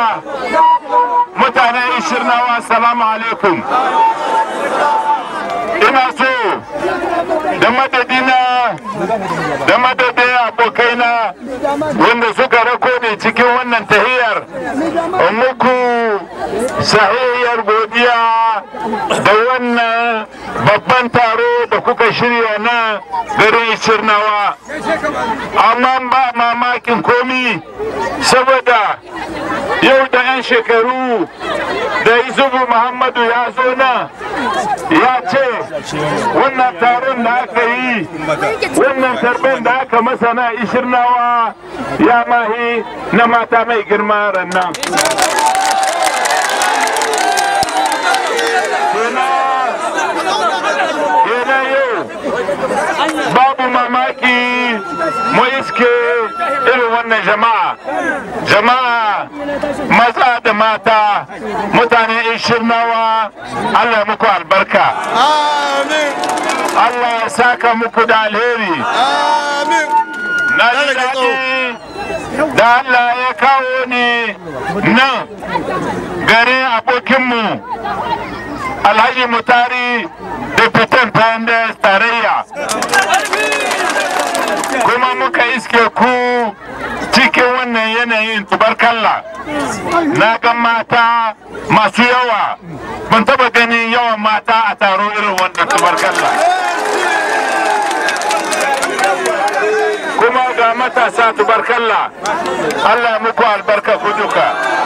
mutanen ishirnawa salamu alaikum ina so da madadina da madadin abokaina wanda suka rako ne cikin wannan tahiyar muku sahihiyar godiya da wannan babban taro da kuka shirya na garin ishirnawa amma ba mamakin komi saboda yau da 'yan shekaru da isubu muhammadu ya zo nan ya ce wannan taron da aka yi wannan tarben da aka masa na ishirnawa ya mahi na mata mai girma rannan kenan yau babu mamaki mu iske irin wannan jama'a jama'a maza da mata mutane ishirnawa allah muku albarka allah ya saka muku da alheri na ji daɗi da allah ya kawo ni nan garin abokinmu alhaji mutari da fitan pendes tarayya kuma muka iske ku cikin wannan yanayin tubarkalla na ga mata masu yawa ban taba ganin yawan mata a taro irin wannan tubarkalla kuma ga matasa tubarkalla allah muku albarka ku duka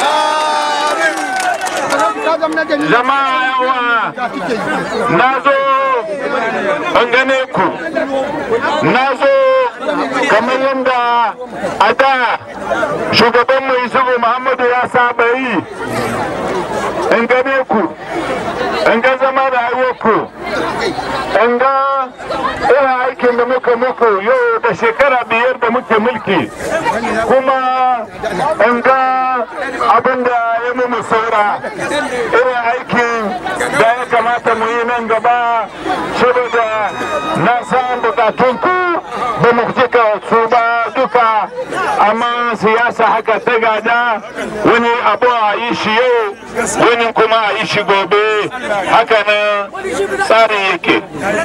jama'a yawa na zo an gane ku na zo kamar yadda a da shugabanmu isubu muhammadu ya saba yi in gane ku in ga zama da ku in ga irin aikin da muka muku yau da shekara biyar da muke mulki kuma in ga abin da ya mu saura irin aikin da ya kamata mu yi nan gaba saboda na san bukatun ku ba mu cika su ba duka amma siyasa haka ta gada wani abu a yi shi yau wani kuma a yi shi gobe haka nan tsarin yake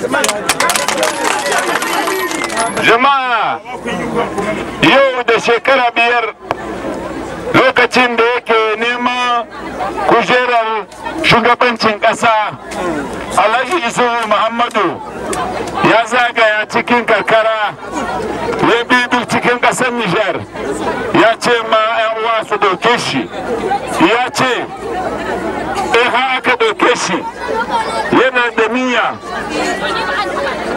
jama'a yau da shekara biyar lokacin da yake nema kujerar shugabancin ƙasa alhaji isuhu muhammadu ya zagaya cikin karkara ya bibi cikin ƙasar nijar ya ce ma 'yan uwa su doke shi ya ce in ha aka doke shi yana da niyya